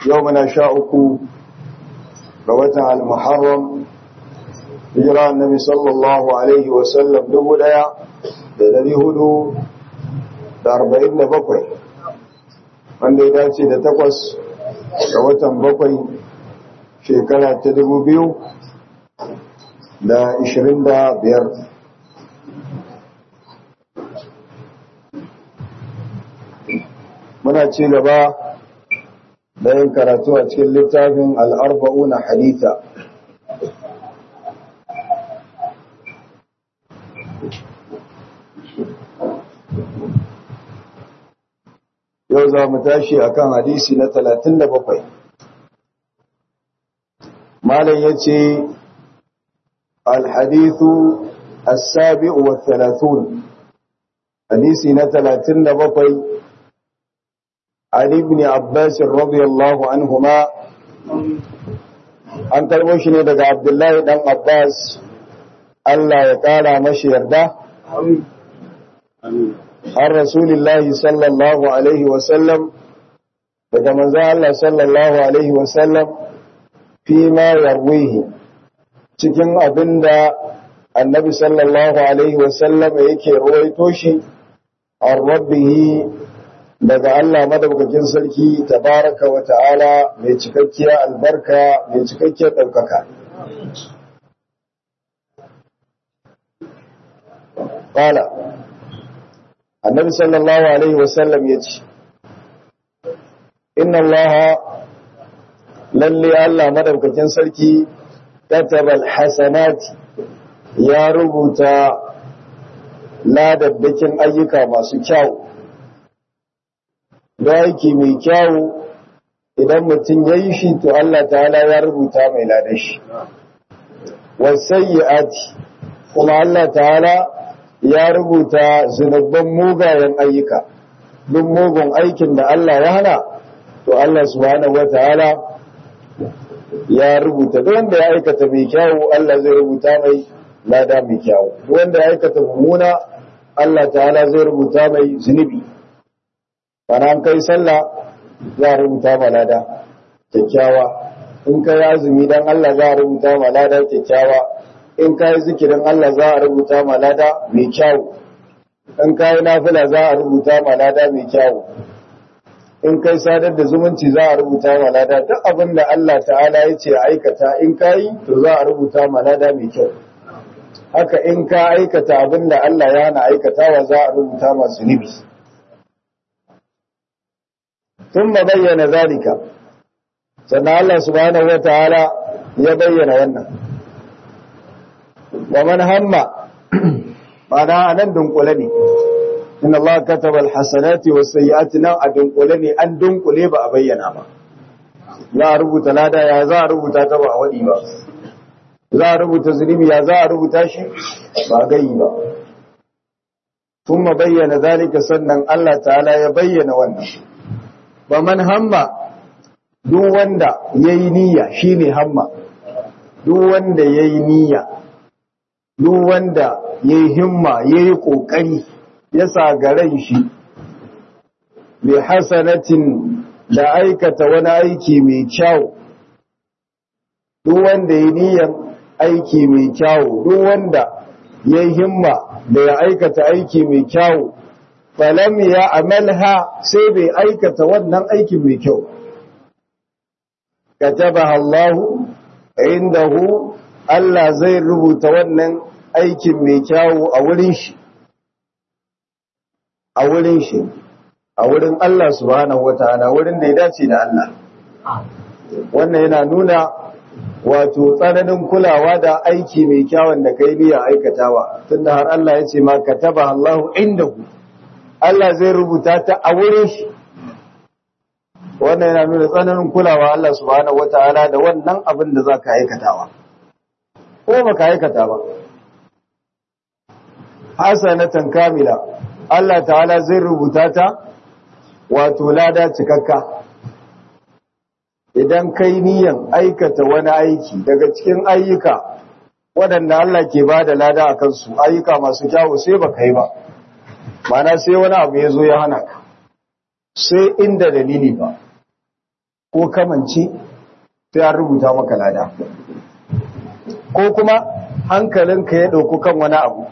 yau muna sha uku ga watan al-muharram hijira annabi sallallahu alaihi wasallam dubu daya da dari hudu da arba'in da bakwai wanda ya dace da takwas ga watan bakwai shekara ta dubu biyu da ishirin da biyar muna ci gaba da yin karatu a cikin littafin al'arba'una haditha yau za mu tashi akan hadisi na talatin da bakwai. malam ya ce alhadithu as-sabi'u wa thalathun hadisi na talatin da bakwai عن ابن عباس رضي الله عنهما an karbo shi ne daga Abdullahi dan Abbas Allah ya kara mashi yarda har Rasulullahi sallallahu alaihi wasallam daga manzo Allah sallallahu alaihi wasallam fi ma yarwihi cikin abinda annabi sallallahu alaihi wasallam yake ruwaito shi an rabbihi daga Allah madaukakin sarki tabaraka wa ta'ala mai cikakkiya albarka mai cikakkiyar ɗaukaka. Ƙala, annabi sallallahu Alaihi wasallam ya ce, Inna Allah lalle Allah madaukakin sarki katabal hasanati ya rubuta ladaddakin ayyuka masu kyau. da aiki mai kyawu idan mutum ya yi shi to Allah ta'ala ya rubuta mai ladar shi wasayyati kuma Allah ta'ala ya rubuta zunubban mugayen ayyuka duk mugun aikin da Allah ya hana to Allah subhanahu wata'ala ya rubuta duk wanda ya aikata mai kyawu Allah zai rubuta mai lada mai kyawu duk wanda ya aikata mummuna Allah ta'ala zai rubuta mai zunubi bana an kai sallah za a rubuta malada kyakkyawa in ka yi azumi don Allah za a rubuta malada kyakkyawa in ka yi zikirin Allah za a rubuta malada mai kyau in ka yi nafila za a rubuta malada mai kyau in kai sadar da zumunci za a rubuta malada duk abin da Allah ta'ala ya ce aikata in ka yi to za a rubuta malada mai kyau haka in ka aikata abin da Allah ya hana aikatawa za a rubuta masu nibi ثم بين ذلك sannan Allah subhanahu wa ta'ala ya bayyana wannan wa man hamma mana anan dunkule ne inna Allah kataba alhasanati was sayyiati nan a dunkule ne an dunkule ba a bayyana ba za a rubuta lada ya za a rubuta ta ba a wadi ba za a rubuta zunubi ya za a rubuta shi ba gayi ba kuma bayyana zalika sannan Allah ta'ala ya bayyana wannan ba man hamma duk wanda ya yi niyya shi ne hamma duk wanda ya yi niyya duk wanda ya yi himma ya yi ƙoƙari ya sa garan shi mai hasanatin da aikata wani aiki mai kyau duk wanda ya yi niyyan aiki mai kyau duk wanda ya yi himma da ya aikata aiki mai kyau falam ya amalha sai bai aikata wannan aikin mai kyau katabaha Allah indahu Allah zai rubuta wannan aikin mai kyau a wurin shi a wurin shi a wurin Allah subhanahu wataala wurin da ya dace da Allah wannan yana nuna wato tsananin kulawa da aiki mai kyawun da kai niyya aikatawa tunda har Allah ya ce ma kataba Allahu indahu Allah zai rubuta ta a wurin shi wannan yana nuna tsananin kulawa Allah subhanahu wataala da wannan abin da zaka aikatawa ko baka aikata ba hasanatan kamila Allah ta'ala zai rubuta ta wato lada cikakka idan kai niyan aikata wani aiki daga cikin ayyuka waɗanda Allah ke ba da lada a kansu ayyuka masu kyawu sai ba kai ba mana sai wani abu ya zo ya hana ka sai inda dalili ba ko kamance sai an rubuta maka lada ko kuma hankalinka ya ɗauku kan wani abu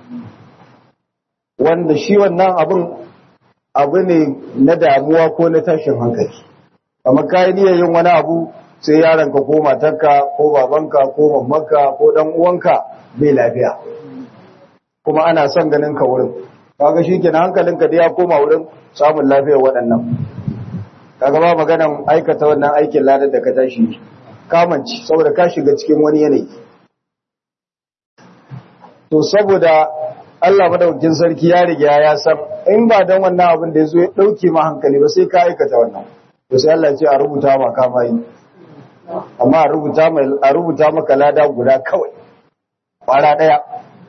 wanda shi wannan abin abu ne na damuwa ko na tashin hankali amma kayi niyyar yin wani abu sai yaronka ko matarka ko babanka ko mammanka ko dan uwanka bai lafiya kuma ana son ganin ka wurin kaga shikenan hankalinka da ya koma wurin samun lafiyar waɗannan kaga ba maganan aikata wannan aikin ladar da ka tashi kamanci saboda ka shiga cikin wani yanayi to saboda Allah madaukakin sarki ya riga ya san in ba dan wannan abin da yazo ya dauke ma hankali ba sai ka aikata wannan to sai Allah ya ce a rubuta ma ka mai amma a rubuta mai a rubuta maka lada guda kawai fara daya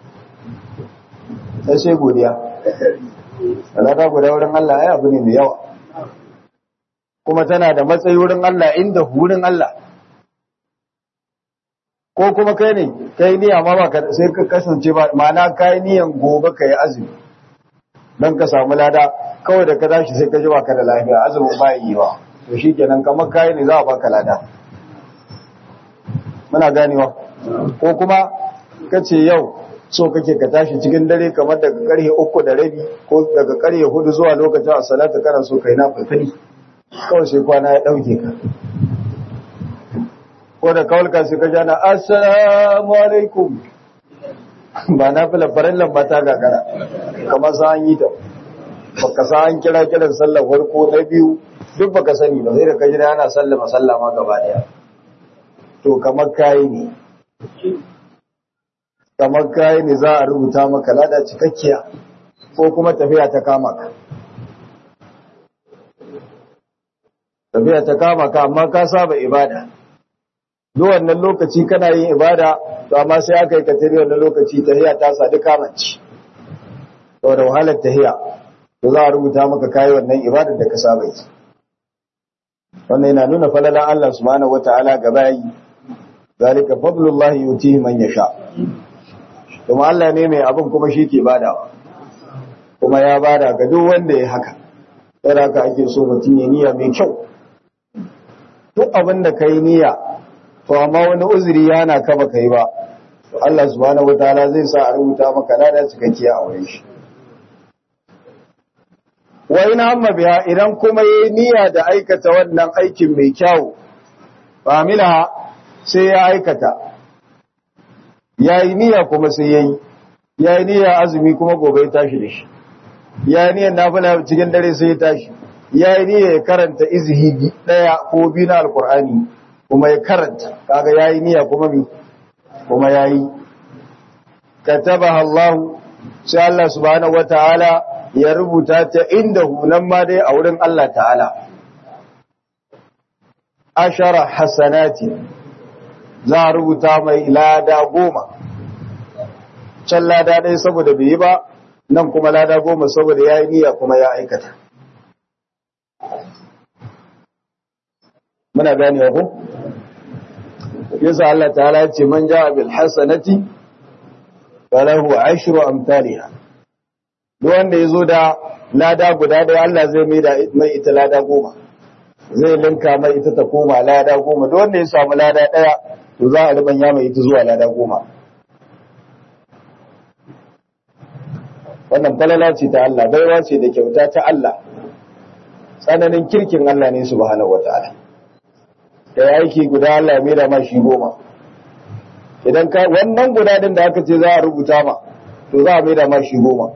sai sai godiya lada guda wurin Allah ai abu ne mai yawa kuma tana da matsayi wurin Allah inda wurin Allah ko kuma kai ne kai niyya ma baka sai ka kasance ba ma'ana kai niyan gobe kai azumi dan ka samu lada kawai da ka tashi sai ka ji baka da lafiya azumin ba yi wa to shikenan kamar kai ne za a baka lada muna ganewa ko kuma kace yau so kake ka tashi cikin dare kamar daga karhe uku da rabi ko daga karhe hudu zuwa lokacin as-salatu kana so kai na fulfuli kawai sai kwana ya dauke ka ko da kawalka sai ka jana assalamu alaikum ba na fila farallan ba ta gagara kamar sa an yi ta baka sa an kira kiran sallar farko na biyu duk baka sani ba sai da ka jira ana sallama sallama gaba daya to kamar kayi ne kamar kayi ne za a rubuta maka lada cikakkiya ko kuma tafiya ta kama ka tafiya ta kama ka amma ka saba ibada duk wannan lokaci kana yin ibada to amma sai aka yi katiri wannan lokaci tahiya ta sadu kamanci to da wahalar tahiya to za a rubuta maka kai wannan ibadar da ka saba yi wannan yana nuna falalan Allah subhanahu wataala ga bayi zalika fadlullahi yutihi man yasha kuma Allah ne mai abin kuma shi ke badawa kuma ya bada ga duk wanda ya haka sai haka ake so mutum ya niyya mai kyau duk abin da kai niyya to amma wani uzuri yana ka baka yi ba to Allah subhanahu wataala zai sa a rubuta maka lada cikakkiya a wurin shi wa ina amma biya idan kuma yayi niyya da aikata wannan aikin mai kyau famila sai ya aikata yayi niyya kuma sai yayi yayi niyya azumi kuma gobe ya tashi da shi yayi niyyar nafila cikin dare sai ya tashi yayi niyya ya karanta izhi daya ko biyu na alqur'ani kuma ya karanta kaga yayi niyya kuma mi kuma yayi katabaha Allah sai Allah subhanahu wataala ya rubuta ta inda hunan ma dai a wurin Allah ta'ala ashara hasanati za a rubuta mai lada goma can lada ɗaya saboda bai yi ba nan kuma lada goma saboda ya yi niyya kuma ya aikata muna gane ko yasa Allah ta'ala ya ce man ja'a bil hasanati falahu ashru amsalha duk wanda yazo da lada guda da Allah zai mai da mai ita lada goma zai linka mai ita ta koma lada goma duk wanda ya samu lada daya to za a rubanya mai ita zuwa lada goma wannan falala ce ta Allah baiwa ce da kyauta ta Allah tsananin kirkin Allah ne subhanahu wataala da aiki guda Allah ya mera ma shi goma idan ka wannan guda din da aka ce za a rubuta ma to za a mera ma shi goma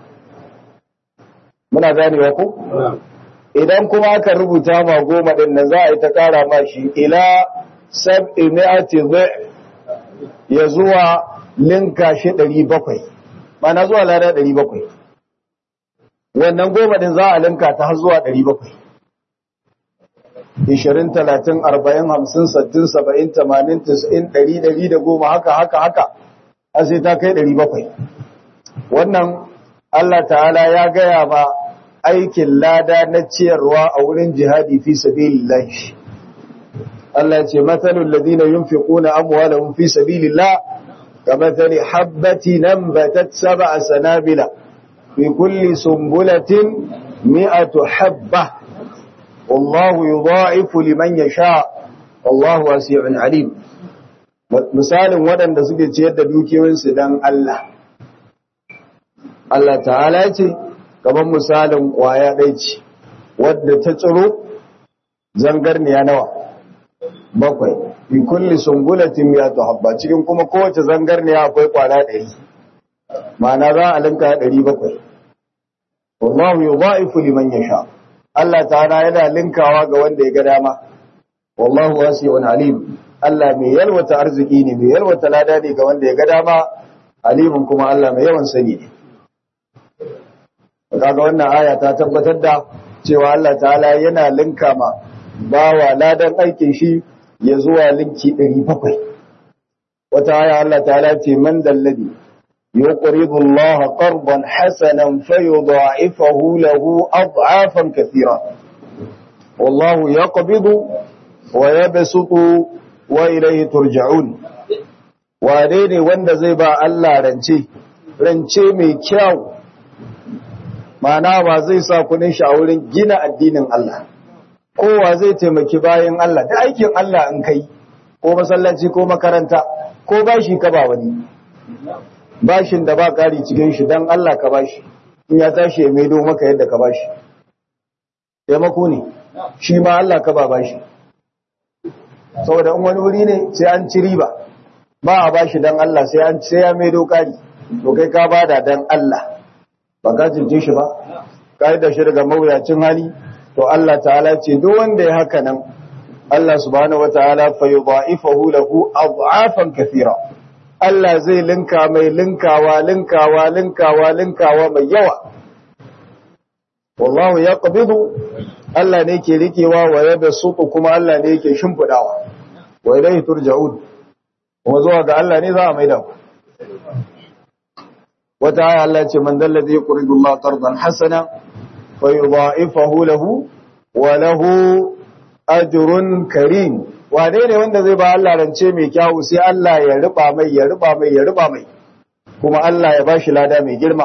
muna ganewa ko idan kuma aka rubuta ma goma din nan za a yi ta kara ma shi ila sab'i mi'ati ya zuwa linka shi 700 mana zuwa lada 700 wannan goma din za a linka ta har zuwa 700 ishirin talatin arba'in hamsin sattin saba'in tamanin tis'in ɗari ɗari da goma haka haka haka a sai ta kai ɗari bakwai wannan Allah ta'ala ya gaya ma aikin lada na ciyarwa a wurin jihadi fi sabilillah Allah ce matsalul ladina yunfiquna amwalahum fi sabilillah kamathali habbatin nambatat sab'a sanabila fi kulli sumbulatin mi'atu habbah wallahu yudha'ifu liman yasha wallahu wasi'un alim misalin waɗanda suke ciyar da dukiyoyinsu dan Allah Allah ta'ala ya ce gaban misalin ƙwaya ɗai ce wadda ta tsiro zangarniya nawa bakwai fi kulli sumbulatin ya habba cikin kuma kowace zangarniya akwai kwana ɗari ma'ana za a linka ɗari bakwai wallahu yudha'ifu liman yasha Allah ta'ala yana linkawa ga wanda ya ga dama wallahu wasi'un alim Allah mai yalwata arziki ne mai yalwata lada ne ga wanda ya ga dama alimin kuma Allah mai yawan sani ne kaga wannan aya ta tabbatar da cewa Allah ta'ala yana linka ma bawa ladan aikin shi ya zuwa linki 700 wata aya Allah ta'ala ce man dalladi yuqridu Allah qardan hasanan fayudha'ifahu lahu ad'afan kathira wallahu yaqbidu wa yabsutu wa ilayhi turja'un wane ne wanda zai ba Allah rance rance mai kyau ma'ana ba zai sa kudin shi a wurin gina addinin Allah kowa zai taimaki bayan Allah da aikin Allah in kai ko masallaci ko makaranta ko bashi ka ba wani bashin da ba kari cikin shi dan Allah ka bashi in ya tashi ya maido maka yadda ka bashi taimako ne shi ma Allah ka ba bashi saboda in wani wuri ne sai an ci riba ba a bashi dan Allah sai an sai ya maido kari to kai ka bada dan Allah ba ka cince shi ba ka da shi daga mawuyacin hali to Allah ta'ala ce duk wanda ya haka nan Allah subhanahu wataala fa yudha'ifahu lahu ad'afan kathira Allah zai linka mai linkawa linkawa linkawa linkawa mai yawa wallahu yaqbidu Allah ne ke rikewa wa yabsutu kuma Allah ne yake shimfidawa wa ilayhi turja'un kuma zuwa ga Allah ne za a maida ku wata aya Allah ce man dallazi yuridu Allah qardan hasana fa yudha'ifahu lahu wa lahu ajrun karim wane ne wanda zai ba Allah rance mai kyau sai Allah ya riba mai ya riba mai ya riba mai kuma Allah ya bashi lada mai girma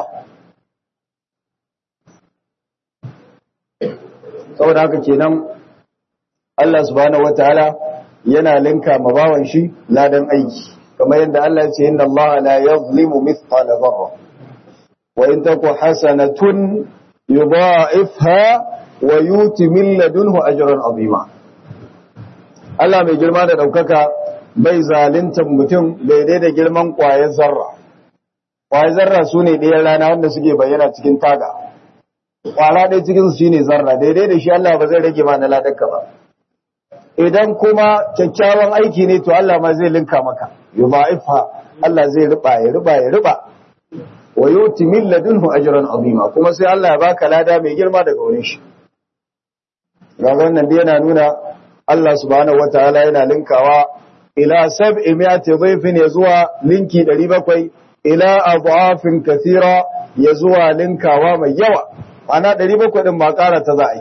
saboda haka kenan Allah subhanahu wataala yana linka mabawan shi ladan aiki kamar yadda Allah ya ce inna Allah la yuzlimu mithqala dharra wa in taku hasanatun yudha'ifha wa yuti min ladunhu ajran azima Allah mai girma da daukaka bai zaluntar mutum daidai da girman kwayar zarra kwayar zarra sune ɗayan rana wanda suke bayyana cikin taga kwala ɗaya cikin su shine zarra daidai da shi Allah ba zai rage ma na ladarka ba idan kuma kyakkyawan aiki ne to Allah ma zai linka maka yudha'ifha Allah zai riba ya riba ya riba wa yuti min ladunhu ajran azima kuma sai Allah ya baka lada mai girma daga wurin shi ga wannan dai yana nuna Allah subhanahu wataala yana linkawa ila sab'i mi'ati dhayfin ya zuwa linki 700 ila adhafin kathira ya zuwa linkawa mai yawa ana 700 din ba ƙara ta za a yi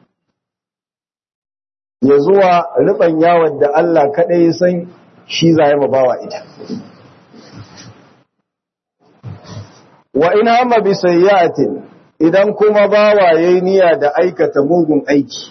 ya zuwa riban yawon da Allah kaɗai san shi za ya mabawa ita. Wa ina amma bi sayyatin idan kuma bawa yayi niyya da aikata mugun aiki.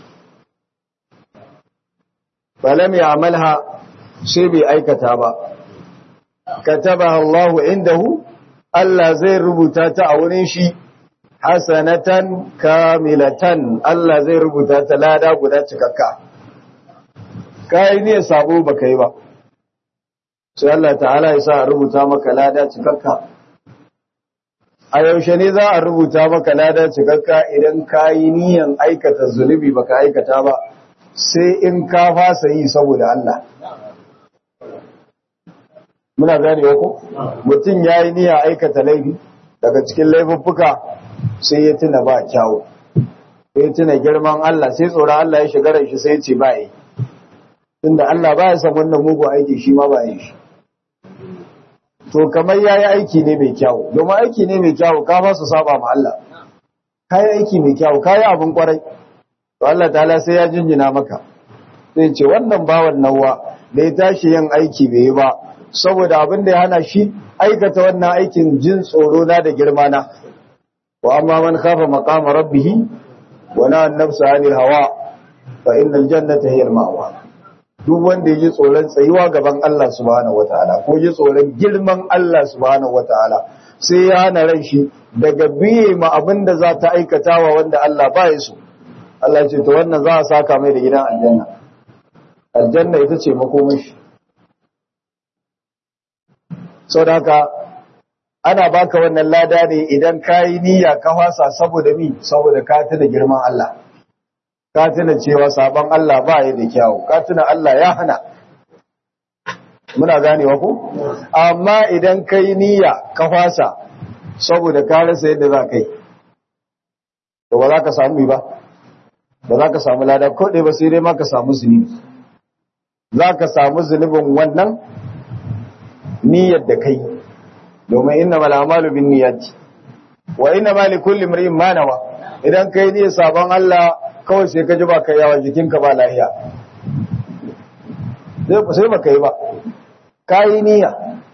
Falam ya amalha sai bai aikata ba. Katabaha Allahu indahu Allah zai rubuta ta a wurin shi hasanatan kamilatan Allah zai rubuta ta lada guda cikakka. kayi ne sabo baka yi ba sai Allah ta'ala ya sa a rubuta maka lada cikakka a yaushe ne za a rubuta maka lada cikakka idan kayi niyan aikata zunubi baka aikata ba sai in ka fasa yi saboda Allah muna gane ko mutum yayi niyya aikata laifi daga cikin laifuffuka sai ya tuna ba kyawu sai ya tuna girman Allah sai tsoron Allah ya shiga ran shi sai ya ce ba yi tunda Allah ba ya san wannan mugu aiki shi ma ba yi shi to kamar yayi aiki ne mai kyau domin aiki ne mai kyau ka ba su saba ma Allah kai aiki mai kyau kai abin kwarai to Allah ta'ala sai ya jinjina maka sai ce wannan bawan nawa da ya tashi yin aiki bai yi ba saboda abin da ya hana shi aikata wannan aikin jin tsoro na da girma na wa amma man khafa maqama rabbih wa na nafsa anil hawa fa innal jannata hiya al-ma'wa duk wanda ya ji tsoron tsayuwa gaban Allah subhanahu wataala ko ji tsoron girman Allah subhanahu wataala sai ya hana ran shi daga biye ma abin da za ta aikatawa wanda Allah ba ya so Allah ce to wannan za a saka mai da gidan aljanna aljanna ita ce makomai shi saboda haka ana baka wannan lada ne idan ka yi niyya ka fasa saboda mi saboda ka tuna girman Allah ka tuna cewa sabon Allah ba ya da kyawu ka tuna Allah ya hana muna ganewa ko amma idan ka yi niyya ka fasa saboda ka rasa yadda za ka yi to ba za ka samu ba ba za ka samu lada ko ɗaya ba sai dai ma ka samu zunubi za ka samu zunubin wannan niyyar da kai domin inna mal amalu bin niyyati wa inna ma li kulli imrin ma nawa idan kai ne sabon Allah kawai sai ka ji ba kai yawa jikinka ba lafiya sai ba kai ba kai niyya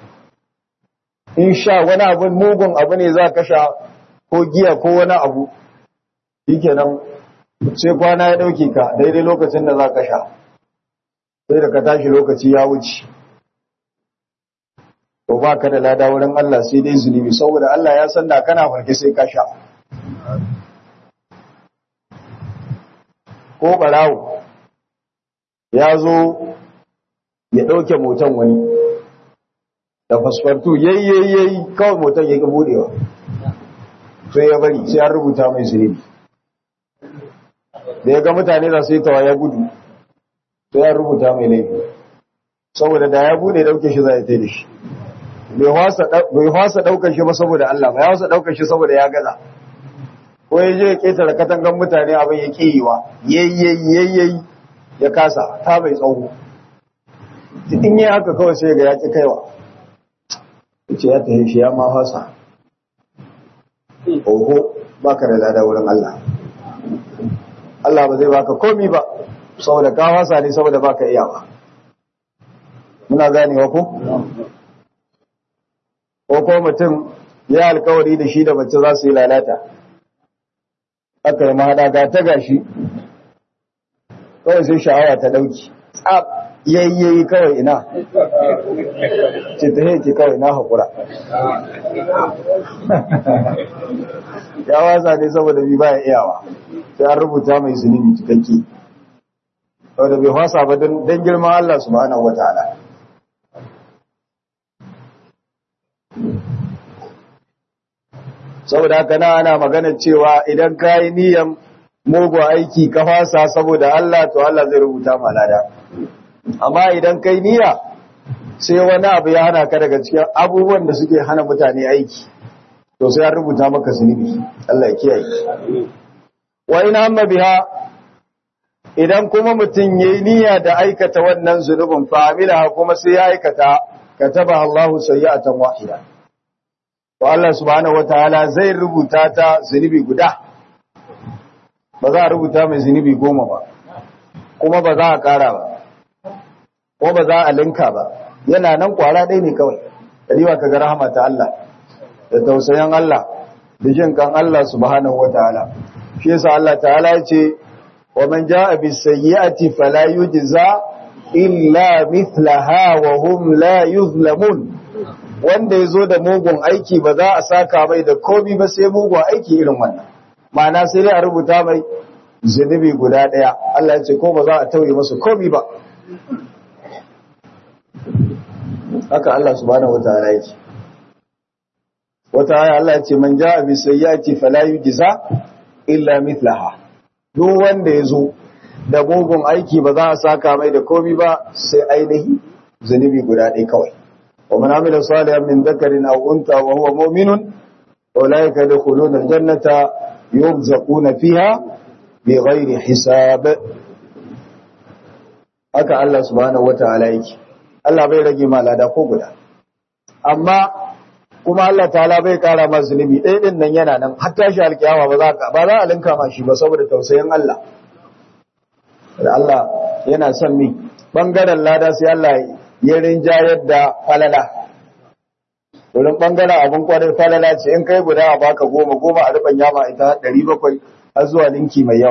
in sha wani abu mugun abu ne za ka sha ko giya ko wani abu shikenan sai kwana ya dauke ka daidai lokacin da za ka sha sai da ka tashi lokaci ya wuce to ba ka da lada wurin Allah sai dai zunubi saboda Allah ya san da kana farke sai ka sha ko barawo ya zo ya ɗauke motan wani da fasfartu yayyayi kawai motan ya ƙi buɗewa sai ya bari sai an rubuta mai zunubi da ya ga mutane za su yi tawa ya gudu sai an rubuta mai laifi saboda da ya buɗe ɗauke shi za ya da shi bai hwasa ɗaukar shi ba saboda Allah ba ya hwasa ɗaukar shi saboda ya gaza ko ya je ya ƙetare katangan mutane abin ya ƙiyiwa yayyayi ya kasa ta mai tsawo in yi haka kawai sai ga ya ƙi kaiwa ce ya tafi shi ya ma hwasa oho ba ka da lada wurin Allah Allah ba zai baka komi ba saboda ka hwasa ne saboda baka iyawa muna ganewa ko ko ko mutum ya alkawari da shi da mace za su yi lalata aka yi mahaɗa ga ta gashi kawai sai sha'awa ta ɗauki tsab yayyayi kawai ina ce ta haike kawai na haƙura ya wasa ne saboda bi baya iyawa sai an rubuta mai zunubi cikakke saboda bai wasa ba don girman Allah subhanahu wa ta'ala saboda haka na ana magana cewa idan ka yi niyan mugu aiki ka fasa saboda Allah to Allah zai rubuta ma lada amma idan kai niyya sai wani abu ya hana ka daga cikin abubuwan da suke hana mutane aiki to sai an rubuta maka zunubi Allah ya kiyaye wa in amma biha idan kuma mutum yayi niyya da aikata wannan zunubin fa amila kuma sai ya aikata kataba Allahu sayyi'atan wahida to Allah subhanahu wataala zai rubuta ta zunubi guda ba za a rubuta mai zunubi goma ba kuma ba za a kara ba ko ba za a linka ba yana nan kwara ɗaya ne kawai riwa ka ga rahama ta Allah da tausayin Allah da jin kan Allah subhanahu wataala shi yasa Allah ta'ala ya ce wa man jaa bis sayyi'ati fala yujza illa mithlaha wa hum la yuzlamun wanda ya zo da mugun aiki ba za a saka mai da komi ba sai mugun aiki irin wannan ma'ana sai dai a rubuta mai zunubi guda ɗaya Allah ya ce ko ba za a tauye masa komi ba haka Allah subhanahu wataala yake wata aya Allah ya ce man ja'a bi sayyi'ati fala yujza illa mithlaha duk wanda ya zo da mugun aiki ba za a saka mai da komi ba sai ainihi zunubi guda ɗaya kawai ومن عمل صالحا من ذكر أو أنثى وهو مؤمن أولئك يدخلون الجنة يرزقون فيها بغير حساب haka Allah subhanahu wataala yake Allah bai rage ma lada ko guda amma kuma Allah ta'ala bai kara ma zunubi ɗaya din nan yana nan har tashi alkiyama ba za ka ba za a linka ma shi ba saboda tausayin Allah da Allah yana son mi bangaren lada sai Allah ya rinjayar da falala wurin bangaren abin kwarai falala ce in kai guda a baka goma goma a rufin yama ita ɗari bakwai har zuwa linki mai yawa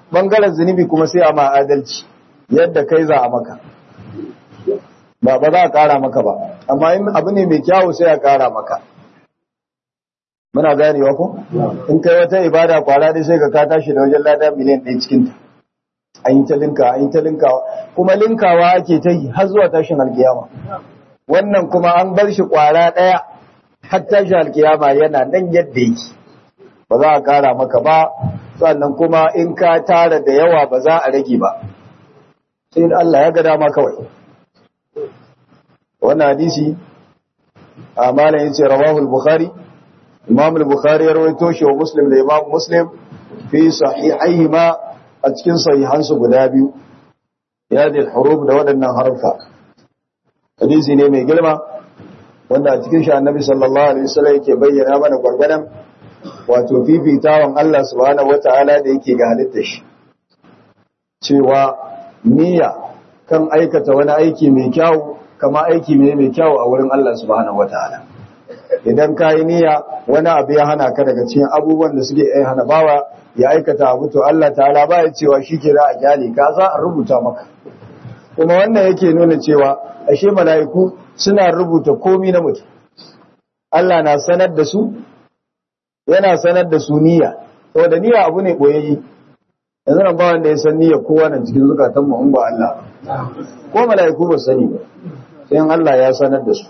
bangaren zunubi kuma sai a ma adalci yadda kai za a maka ba ba za a kara maka ba amma in abu ne mai kyawu sai a kara maka muna ganewa ko in kai wata ibada kwara dai sai ka ka tashi da wajen lada miliyan ɗaya cikin ta an yi ta linka an yi ta linkawa kuma linkawa ake ta yi har zuwa tashin alkiyama wannan kuma an bar shi kwara ɗaya har tashin alkiyama yana nan yadda yake ba za a kara maka ba sannan kuma in ka tara da yawa ba za a rage ba sai Allah ya ga dama kawai wannan hadisi a malam yace rawahu al-bukhari imam al-bukhari ya rawaito shi wa muslim da imam muslim fi sahihaihima a cikin sahihansu guda biyu ya da huruf da waɗannan harfa hadisi ne mai girma wanda a cikin shi annabi sallallahu alaihi wasallam yake bayyana mana gwargwadon wato fifitawan Allah subhanahu wata'ala da yake ga halittar shi cewa niyya kan aikata wani aiki mai kyau kama aiki ne mai kyau a wurin Allah subhanahu wataala idan ka yi niyya wani abu ya hana ka daga cikin abubuwan da suke ai hana bawa ya aikata abu to Allah ta'ala ba ya cewa shi ke za a gyale ka za a rubuta maka kuma wannan yake nuna cewa ashe mala'iku suna rubuta komi na mutum Allah na sanar da su yana sanar da su niyya saboda niyya abu ne boyayyi yanzu nan ba wanda ya san niyya kowa nan cikin zukatan mu in ba Allah ko mala'iku ba sani ba sai Allah ya sanar da su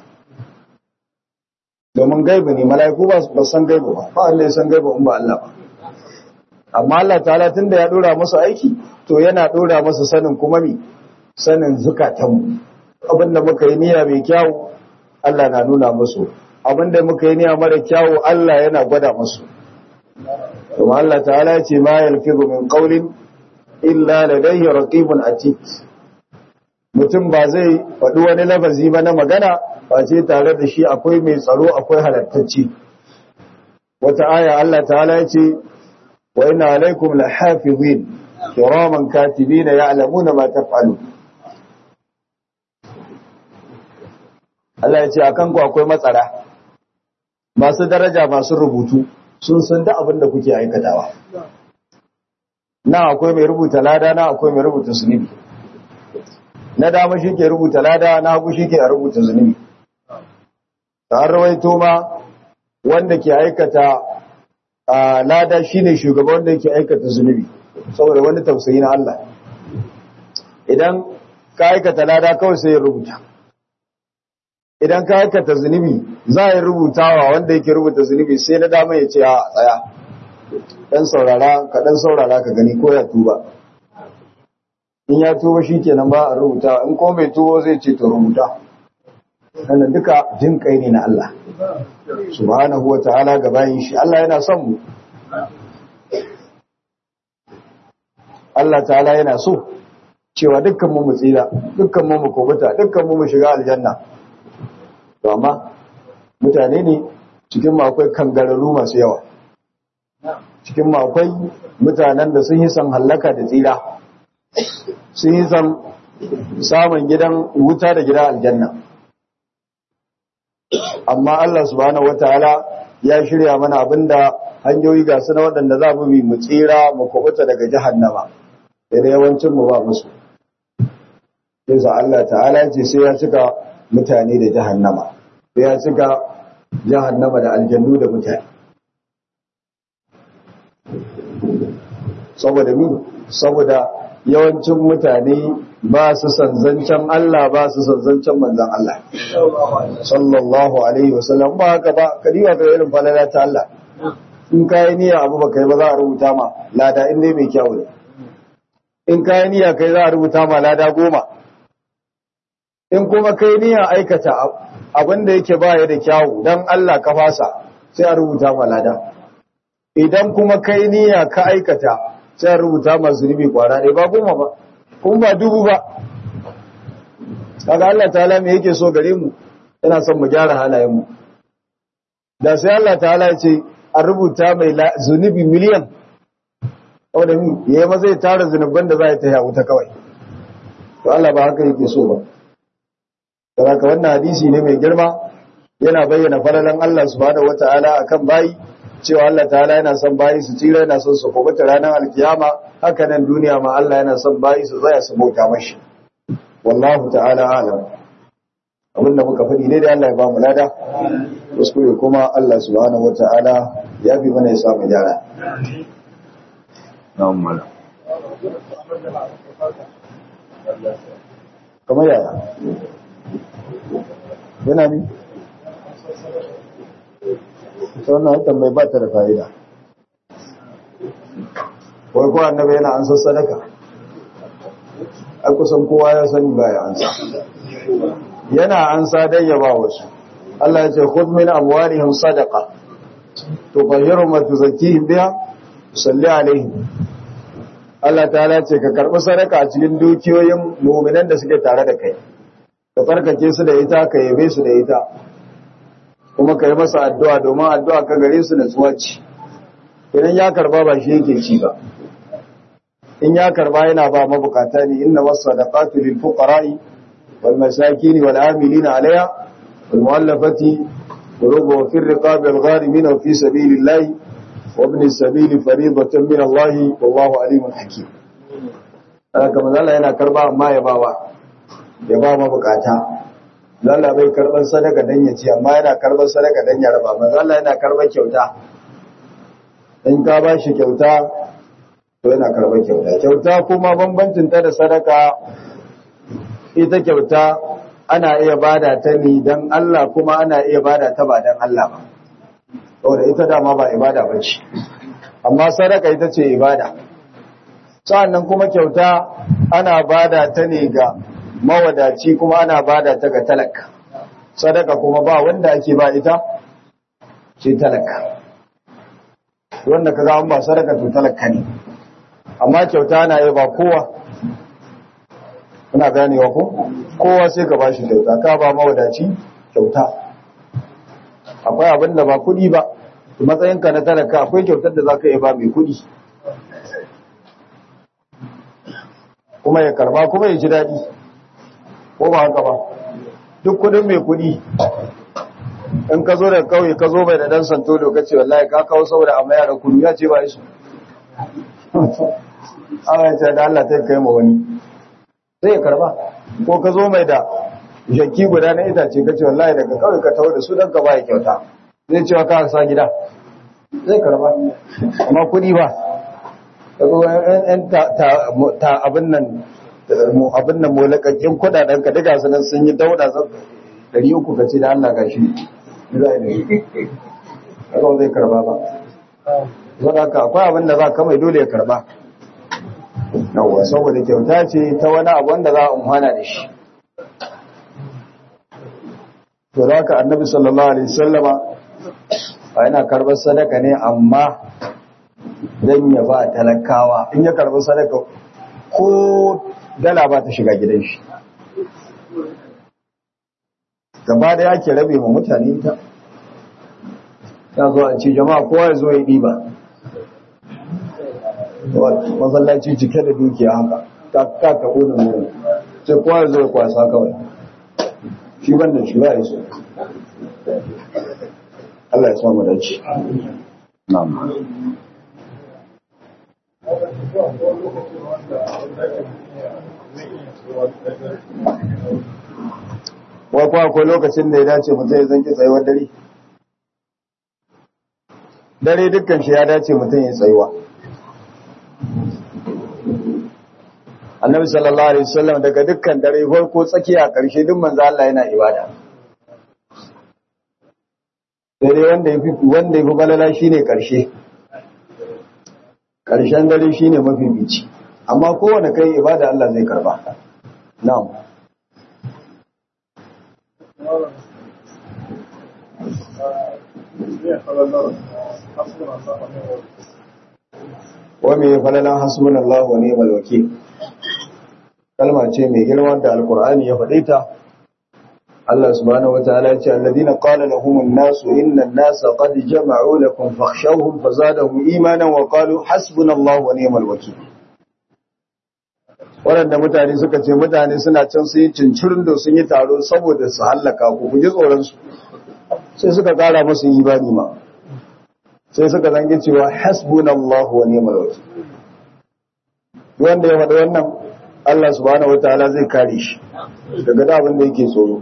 domin gaibu ne mala'iku ba san gaibu ba ba wanda ya san gaibu in ba Allah ba amma Allah ta'ala tunda ya dora masa aiki to yana dora masa sanin kuma mi sanin zukatan mu abinda muka yi niyya mai kyau Allah na nuna musu abinda muka yi niyya mara kyau Allah yana gwada musu kuma Allah ta'ala ya ce ma yalfizu min qawlin illa ladayhi raqibun atid mutum ba zai faɗi wani lafazi ba na magana ba ce tare da shi akwai mai tsaro akwai halattacci wata aya Allah ta'ala ya ce wa inna alaikum lahafizin kiraman katibina ya'lamuna ma taf'alu Allah ya ce akan ku akwai matsara masu daraja masu rubutu sun san da abin da kuke aikatawa na akwai mai rubuta lada na akwai mai rubuta zunubi na dama shi ke rubuta lada na hagu shi ke rubuta zunubi ta rawaito ma wanda ke aikata lada shi ne shugaba wanda ke aikata zunubi saboda wani tausayi na Allah idan ka aikata lada kawai sai ya rubuta idan ka aikata zunubi za a yi rubutawa wanda yake rubuta zunubi sai na dama ya ce a tsaya dan saurara ka dan saurara ka gani ko ya tuba in ya tuba shi kenan ba a rubuta in ko mai tubo zai ce to rubuta wannan duka jin kai ne na Allah subhanahu wata'ala ga bayin shi Allah yana son mu Allah ta'ala yana so cewa dukkan mu mu tsira dukkan mu mu kubuta dukkan mu mu shiga aljanna to amma mutane ne cikin mu akwai kangararru masu yawa cikin mu akwai mutanen da sun yi san hallaka da tsira sun yi san samun gidan wuta da gidan aljanna amma Allah subhanahu wataala ya shirya mana abinda hanyoyi ga su na waɗanda za mu bi mu tsira mu kubuta daga jahannama da yawancin mu ba musu sai Allah ta'ala ce sai ya cika mutane da jahannama sai ya cika jahannama da aljannu da mutane saboda mi saboda yawancin mutane ba su san zancen Allah ba su san zancen manzan Allah sallallahu alaihi wasallam ba haka ba kariwa ga irin falala ta Allah in kai niyya abu ba kai ba za a rubuta ma lada in dai mai kyau ne in kai niyya kai za a rubuta ma lada goma in kuma kai niyya aikata abin da yake baya da kyawu dan Allah ka fasa sai a rubuta ma lada idan kuma kai niyya ka aikata sai a rubuta ma zunubi kwara ɗaya ba goma ba kuma ba dubu ba kaga Allah ta'ala me yake so gare mu yana son mu gyara halayen mu da sai Allah ta'ala ya ce a rubuta mai zunubi miliyan wanda mi yayi ma zai tara zunuban da za ya taya wuta kawai to Allah ba haka yake so ba saboda wannan hadisi ne mai girma yana bayyana falalan Allah subhanahu wataala akan bayi cewa Allah ta'ala yana son bayi su tsira yana son su kubuta ranar alkiyama haka nan duniya ma Allah yana son bayi su tsaya su bauta mashi wallahu ta'ala alam abinda muka faɗi ne da Allah ya ba mu lada kuskure kuma Allah subhanahu wata'ala ya fi mana ya samu gyara na'am mala kamar yaya yana ni ita wannan hakan mai ba ta da fa'ida wai ko annabi yana an san sadaka ai kusan kowa ya sani baya ansa yana ansa dan ya ba wasu Allah ya ce khudh min amwalihim sadaqa tutahhiruhum wa tuzakkihim biha salli alaihim Allah ta'ala ce ka karbi sadaka a cikin dukiyoyin mu'minan da suke tare da kai ka farkake su da ita ka yabe su da ita kuma ka yi masa addu'a domin addu'a ka gare su natsuwa ce idan ya karba ba shi yake ci ba in ya karba yana ba mabukata ne inna wasadaqatu lil fuqara'i wal masakin wal amilina alayha wal mu'allafati qulubu wa fir riqabi al gharimin wa fi sabilillahi wa ibn as-sabil fariidatan min Allah wallahu alimun hakim haka manzo Allah yana karba amma ya bawa ya ba mabukata Allah bai karban sadaka dan ya ci amma yana karban sadaka dan ya raba manzo Allah yana karban kyauta in ka ba shi kyauta to yana karɓar kyauta kyauta kuma bambancin ta da sadaka ita kyauta ana iya bada ta ni dan Allah kuma ana iya bada ta ba dan Allah ba saboda ita dama ba ibada ba ce amma sadaka ita ce ibada sa'annan kuma kyauta ana bada ta ne ga mawadaci kuma ana bada ta ga talaka sadaka kuma ba wanda ake ba ita ce talaka wanda kaga an ba sadaka to talaka ne amma kyauta na yi ba kowa kuna ganewa ko kowa sai ka bashi kyauta ka ba mawadaci kyauta akwai abin da ba kudi ba matsayinka na talaka akwai kyautar da za ka yi ba mai kudi kuma ya karba kuma ya ji daɗi ko ba haka ba duk kudin mai kudi in ka zo da kauye ka zo mai da dan santo lokaci wallahi ka kawo saboda amma yara kudu ya ce ba isu Allah ya da Allah ta kai ma wani sai ya karba ko ka zo mai da jaki guda na itace kace wallahi daga kawai ka tawo da su dan ka bai kyauta zai cewa ka sa gida zai karba amma kudi ba kago yan ta ta abin nan mu abin nan molakakin kudaden ka daga sanan sun yi dauda zan 300 kace da Allah gashi zai da kaga zai karba ba saboda haka akwai abin da za ka mai dole ya karba yawwa saboda kyauta ce ta wani abu wanda za a umhana da shi to da haka annabi sallallahu alaihi wasallama a yana karbar sadaka ne amma dan ya ba talakawa in ya karbi sadaka ko dala ba ta shiga gidan shi gaba da yake rabe ma mutane ta ta zo a ce jama'a kowa ya zo ya ɗiba masallaci cike da dukiya haka ta ka taɓo da wurin sai kowa ya zo ya kwasa kawai shi ban da shi ba ya so Allah ya sa mu dace na'am wai kwa akwai lokacin da ya dace mutum ya zanki tsayuwar dare dare dukkan shi ya dace mutum ya tsayuwa annabi sallallahu alaihi wasallam daga dukkan dare farko tsakiya karshe duk manzo Allah yana ibada dare wanda yafi wanda yafi balala shine karshe karshen dare shine mafi bici amma kowanne kai ibada Allah zai karba na'am wa me falalan hasbunallahu wa ni'mal wakeel kalma ce mai girma da alkur'ani ya faɗe ta Allah subhanahu wataala ya ce alladina qala lahum an-nasu inna an-nasa qad jama'u lakum fakhshawhum fazadahum imanan wa qalu hasbunallahu wa ni'mal wakeel waɗanda mutane suka ce mutane suna can su yi cincirin da sun yi taro saboda su hallaka ku ku ji tsoron su sai suka kara musu imani ma sai suka zange cewa hasbunallahu wa ni'mal wakeel wanda ya faɗi wannan Allah subhanahu wataala zai kare shi daga da abin da yake tsoro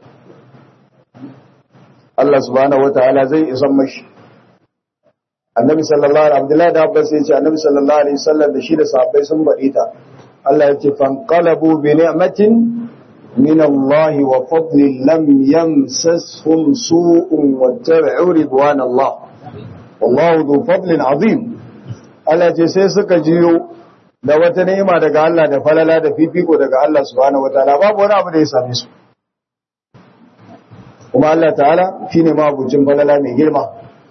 Allah subhanahu wataala zai isan mashi annabi sallallahu alaihi abdullahi da abbas ya ce annabi sallallahu alaihi wasallam da shi da sahabbai sun bari ta Allah ya ce fanqalabu bi ni'matin min Allah wa fadlin lam yamsashum su'un wattabi'u ridwan Allah wallahu dhu fadlin azim Allah ya ce sai suka jiyo da wata ni'ima daga Allah da falala da fifiko daga Allah subhanahu wataala babu wani abu da ya same su kuma Allah ta'ala shine mabucin falala mai girma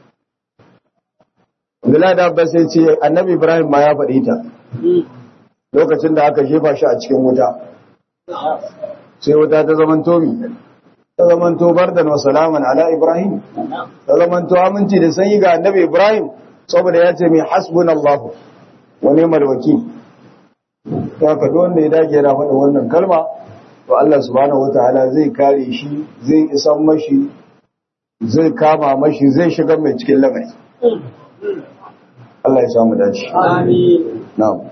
Abdullahi da Abbas ya ce Annabi Ibrahim ma ya faɗi ta lokacin da aka jefa shi a cikin wuta sai wuta ta zaman tomi ta zaman to bardan wa salaman ala Ibrahim ta zaman to aminci da sanyi ga Annabi Ibrahim saboda ya ce mai hasbunallahu wa ni'mal wakil to haka duk wanda ya dage yana faɗa wannan kalma to Allah subhanahu wataala zai kare shi zai isan mashi zai kama mashi zai shiga mai cikin lamari Allah ya samu dace Amin. na'am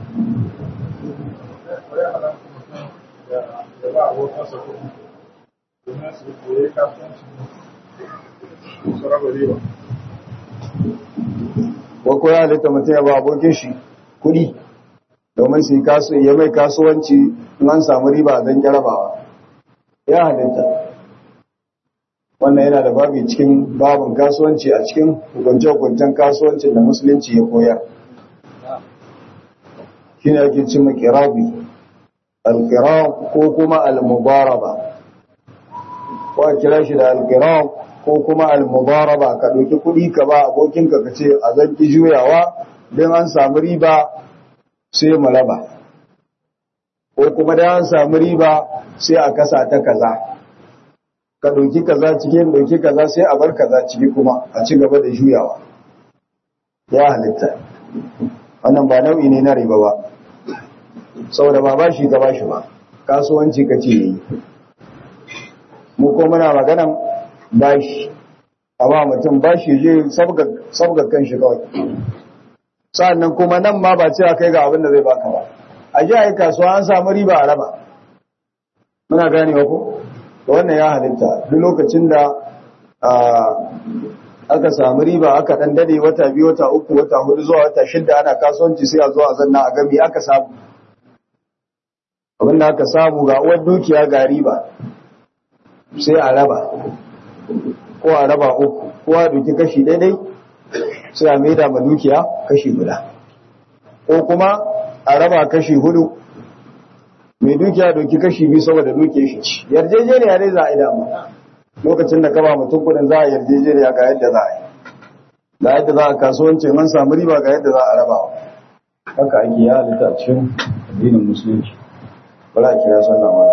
ko ko ya halitta mutum ya ba abokin shi kuɗi domin su yi kasu ya mai kasuwanci in an samu riba don jarabawa ya halitta wannan yana da babi cikin babin kasuwanci a cikin hukunce-hukuncen kasuwancin da musulunci ya koya shi ne ake cimma kirabi alkirab ko kuma almubaraba ko a kira shi da alkirab ko kuma almubaraba ka ɗauki kuɗi ka ba abokinka ka ce a zanki juyawa don an samu riba sai mu raba ko kuma da an samu riba sai a kasa ta kaza ka ɗauki kaza cikin ɗauki kaza sai a bar kaza ciki kuma a ci gaba da juyawa ya halitta wannan ba nau'i ne na riba ba saboda ba bashi ka bashi ba kasuwanci ka ce yi mu ko muna maganan bashi amma mutum bashi je sabga kan shi kawai sa'annan kuma nan ma ba cewa kai ga abin da zai baka ba a ji a yi kasuwa an samu riba a raba muna ganewa ko da wannan ya halitta duk lokacin da aka samu riba aka dan dade wata biyu wata uku wata hudu zuwa wata shida ana kasuwanci sai a zo a zanna a gami aka samu abinda aka samu ga uwar dukiya ga riba sai a raba ko a raba uku ko a duki kashi daidai sai a maida ma dukiya kashi guda ko kuma a raba kashi hudu mai dukiya doki kashi biyu saboda dukiyar shi ci yarjejeniya dai za a yi dama lokacin da ka ba mutum kudin za a yarjejeniya ga yadda za a yi ga yadda za a kasuwanci man samu riba ga yadda za a raba haka ake ya halitta cikin addinin musulunci bala a kira sallah ma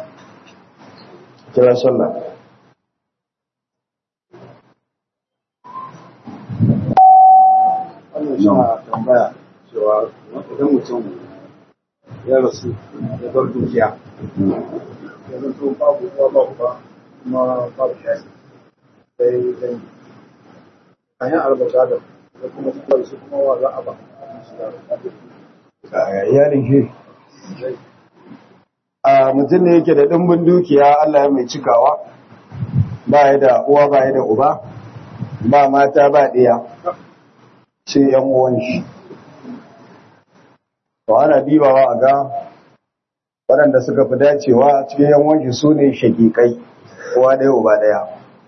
kira sallah Wannan shi na tambaya cewa idan mutum ya rasu ya bar dukiya ya zanto babu uwa babu ba kuma babu shayi sai dan kayan arba gado da kuma su da su kuma wa za a ba a iyalin shi a mutum ne yake da ɗimbin dukiya Allah ya mai cikawa ba ya da uwa ba ya da uba ba mata ba ɗaya sai yan uwan shi to ana dibawa a ga waɗanda suka fi dacewa cikin yan uwan shi su ne shakikai uwa ɗaya uba ɗaya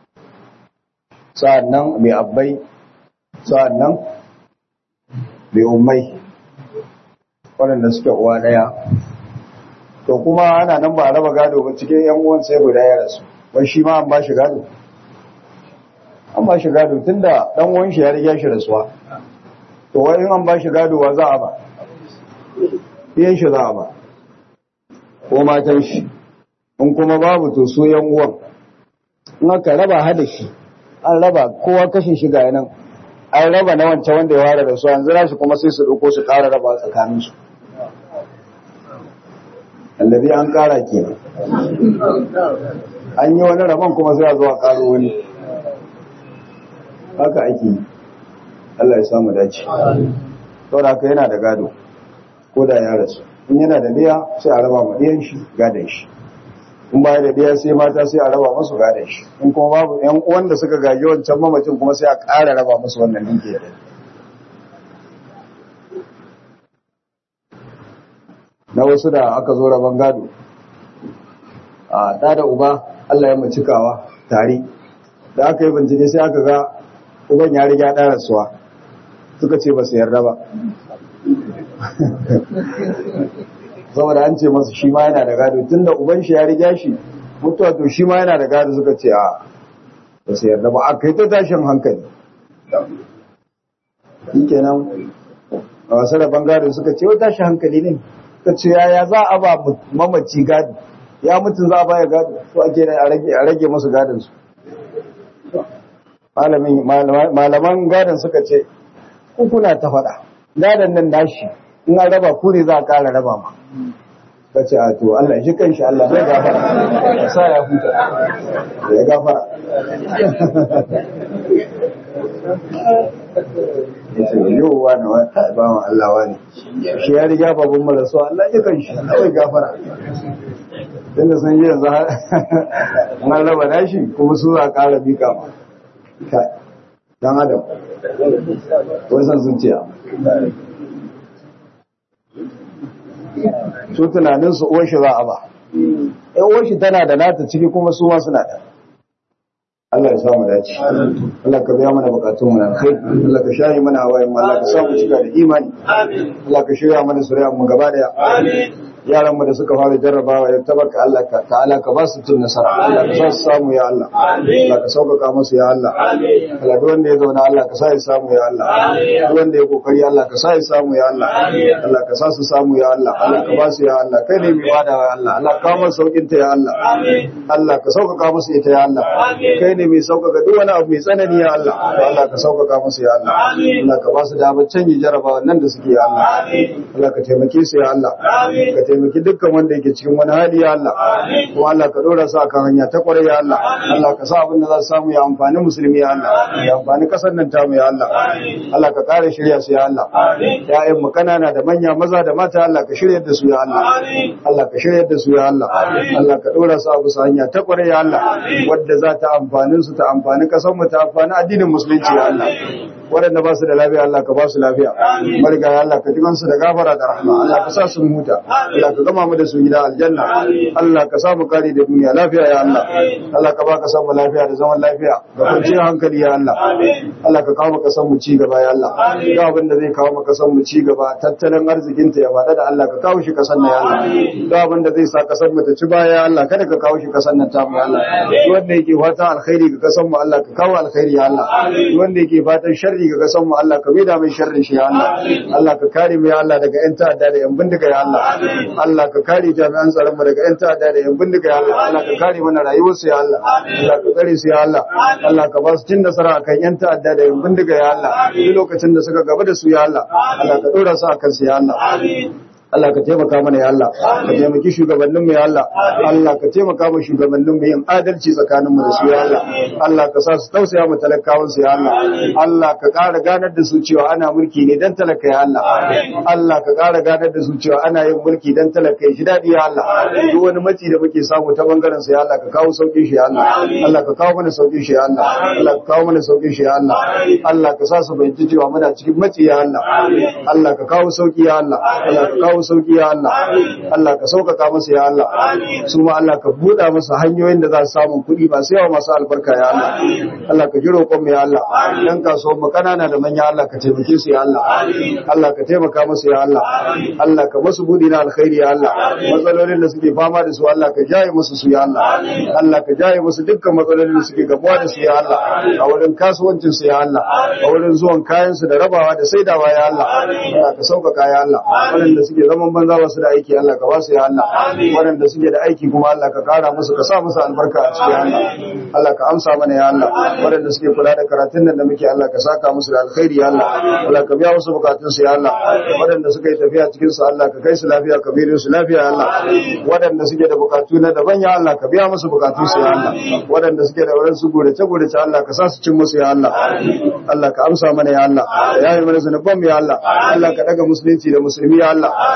sa'annan mai abbai sa'annan mai ummai waɗanda suke uwa ɗaya to kuma ana nan ba a raba gado ba cikin yan uwan sai guda ya rasu wai shi ma an ba shi gado an ba shi gado tunda dan uwan shi ya riga shi rasuwa to wai in an ba shi gado wa za a ba iyan shi za a ba ko matan shi in kuma babu to su yan uwan in aka raba hada shi an raba kowa kashin shi ga yanan an raba na wancan wanda ya ware da su an zira shi kuma sai su ɗauko su ƙara raba tsakaninsu allabi an kara kenan an yi wani rabon kuma sai a zuwa karo wani haka ake yi Allah ya samu dace saboda haka yana da gado ko da ya rasu in yana da ɗaya sai a raba ma ɗiyan shi gadon shi in baya da ɗaya sai mata sai a raba masu gadon shi in kuma babu ƴan uwan da suka gaji wancan mamacin kuma sai a ƙara raba musu wannan dukiya na wasu da aka zo raban gado a ɗa da uba Allah ya mu cikawa tare da aka yi bincike sai aka ga uban ya riga ɗan rasuwa suka ce ba su yarda ba saboda an ce masu shi ma yana da gado tun da uban shi ya riga shi mutuwa to shi ma yana da gado suka ce a ba su yarda ba a kai ta tashin hankali shi kenan a wasu rabon gado suka ce wata tashin hankali ne suka ce yaya za a ba mamaci gado ya mutum za a baya gado to ake a rage masu gadonsu malaman gadon suka ce kuna ta faɗa gadon nan nashi in an raba ku ne za a ƙara raba ma ka ce a to Allah shi kan shi Allah zai gafara ya sa ya huta ya gafara ya ce yau wa na wata ba ma Allah wa ne shi ya riga babban marasu Allah ya kan shi Allah zai gafara tunda sun yi yanzu har an raba nashi kuma su za a ƙara bika ma dan adam wasan zuciya su tunanin su uwashi za a ba in uwashi tana da nata ciki kuma su ma suna da Allah ya samu dace Allah ka biya mana bukatun mu nan kai Allah ka shayi mana hawayen mu Allah ka samu cika da imani Allah ka shirya mana suriya mu gaba daya yaran mu da suka fara jarrabawa ya tabarka Allah ka ta'ala ka ba su tun nasara Allah ka sa su samu ya Allah Allah ka sauƙaƙa musu ya Allah Allah duk wanda ya zauna Allah ka sa ya samu ya Allah duk wanda ya kokari Allah ka sa ya samu ya Allah Allah ka sa su samu ya Allah Allah ka ba su ya Allah kai ne mai wada ya Allah Allah ka kawo saukin ta ya Allah Allah ka sauƙaƙa musu ita ya Allah kai ne mai sauƙaƙa duk wani abu mai tsanani ya Allah to Allah ka sauƙaƙa musu ya Allah Allah ka ba su damar canji jarrabawa nan da suke ya Allah Allah ka taimake su ya Allah ka taimaki dukkan wanda yake cikin wani hali ya Allah ko Allah ka dora su akan hanya ta kwarai ya Allah Allah ka sa abin da za su samu ya amfani musulmi ya Allah ya amfani kasar nan tamu ya Allah Allah ka kare shirya su ya Allah ya'yan mu kanana da manya maza da mata Allah ka shirya da su ya Allah Allah ka shirya da su ya Allah Allah ka dora su a bisa hanya ta kwarai ya Allah wadda za ta amfanin su ta amfani kasar mu ta amfani addinin musulunci ya Allah waɗanda ba su da lafiya Allah ka ba su lafiya mariga ya Allah ka jiman su da gafara da rahma Allah ka sa su huta Allah ka gama mu da su gida aljanna Allah ka sa mu kare da duniya lafiya ya Allah Allah ka ba ka san mu lafiya da zaman lafiya da kwanciyar hankali ya Allah Allah ka kawo maka san mu ci gaba ya Allah ga abin da zai kawo maka san mu ci gaba tattalin arzikin ta ya fada da Allah ka kawo shi kasan nan ya Allah ga abin da zai sa kasan mu ta ci baya ya Allah kada ka kawo shi kasan nan ta mu ya Allah wanda yake fata alkhairi ga kasan mu Allah ka kawo alkhairi ya Allah wanda yake fatan sharri sharri ga kasan mu Allah ka maida mai sharrin shi ya Allah Allah ka kare mu ya Allah daga yan ta'adda da yan bindiga ya Allah Allah ka kare jami'an tsaron mu daga yan ta'adda da yan bindiga ya Allah Allah ka kare mana rayuwar su ya Allah Allah ka tsare su ya Allah Allah ka ba su cin nasara akan yan ta'adda da yan bindiga ya Allah duk lokacin da suka gaba da su ya Allah Allah ka dora su akan su ya Allah Allah ka taimaka mana ya Allah ka taimaki shugabannin mu ya Allah Allah ka taimaka mu shugabannin mu yin adalci tsakanin mu da su ya Allah Allah ka sa su tausaya mu talakawan su ya Allah Allah ka ƙara ganar da su cewa ana mulki ne dan talaka ya Allah Allah ka ƙara ganar da su cewa ana yin mulki dan talaka ya ji daɗi ya Allah duk wani matsi da muke samu ta bangaren sa ya Allah ka kawo saukin shi ya Allah Allah ka kawo mana saukin shi ya Allah Allah ka kawo mana saukin shi ya Allah Allah ka sa su bayyana cewa muna cikin matsi ya Allah Allah ka kawo sauki ya Allah Allah ka kawo samu sauki ya Allah Allah ka sauƙaƙa masa ya Allah su ma Allah ka buɗa masa hanyoyin da za su samu kuɗi ba sai yawa masu albarka ya Allah Allah ka ji roƙon mu ya Allah dan kasuwan mu kanana da manya Allah ka taimake su ya Allah Allah ka taimaka musu ya Allah Allah ka musu buɗi na alkhairi ya Allah matsalolin da suke fama da su Allah ka jaye musu su ya Allah Allah ka jaye musu dukkan matsalolin da suke gamuwa da su ya Allah a wurin kasuwancin su ya Allah a wurin zuwan kayan su da rabawa da saidawa ya Allah Allah ka sauƙaƙa ya Allah waɗanda suke zaman banza ba su da aiki Allah ka ba su ya Allah waɗanda suke da aiki kuma Allah ka kara musu ka sa musu albarka a cikin Allah Allah ka amsa mana ya Allah waɗanda suke kula da karatun nan da muke Allah ka saka musu da alkhairi ya Allah Allah ka biya musu bukatun su ya Allah waɗanda suka yi tafiya cikin su Allah ka kai su lafiya ka bi su lafiya ya Allah waɗanda suke da bukatu na daban ya Allah ka biya musu bukatun su ya Allah waɗanda suke da wurin su gurace gurace Allah ka sa su cin musu ya Allah Allah ka amsa mana ya Allah ya yi mana zanuban mu ya Allah Allah ka daga musulunci da musulmi ya Allah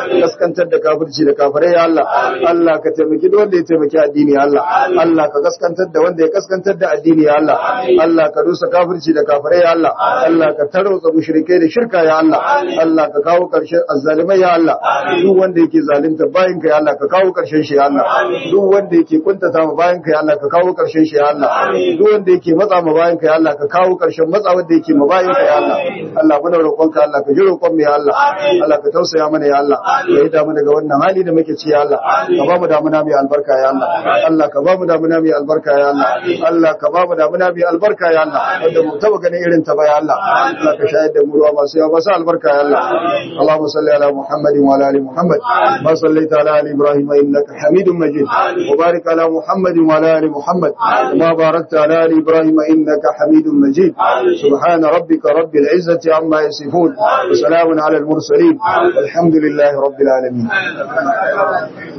kaskantar da kafirci da kafirai ya Allah Allah ka taimaki duk wanda ya taimaki addini ya Allah Allah ka kaskantar da wanda ya kaskantar da addini ya Allah Allah ka rusa kafirci da kafirai ya Allah Allah ka tarwatsa mushrikai da shirka ya Allah Allah ka kawo karshen azzalimai ya Allah duk wanda yake zalunta bayin ka ya Allah ka kawo karshen shi ya Allah duk wanda yake kuntata ma bayin ka ya Allah ka kawo karshen shi ya Allah duk wanda yake matsa ma bayin ka ya Allah ka kawo karshen matsa wanda yake ma bayin ka ya Allah Allah muna roƙon ka Allah ka ji roƙon mu ya Allah Allah ka tausaya mana ya Allah ka yi damu daga wannan hali da muke ci ya Allah ka ba mu damuna mai albarka ya Allah Allah ka ba mu damuna mai albarka ya Allah Allah ka ba mu damuna mai albarka ya Allah wanda mu taba ganin irin ta ba ya Allah Allah ka shayar da mu ruwa masu yawa masu albarka ya Allah Allahumma salli ala Muhammadin wa ala ali Muhammad ma sallaita ala ali Ibrahim innaka Hamidum Majid wa barik ala Muhammadin wa ala ali Muhammad ma barakta ala ali Ibrahim innaka Hamidum Majid subhana rabbika rabbil izzati amma yasifun wa salamun ala al mursalin والحمد لله رب العالمين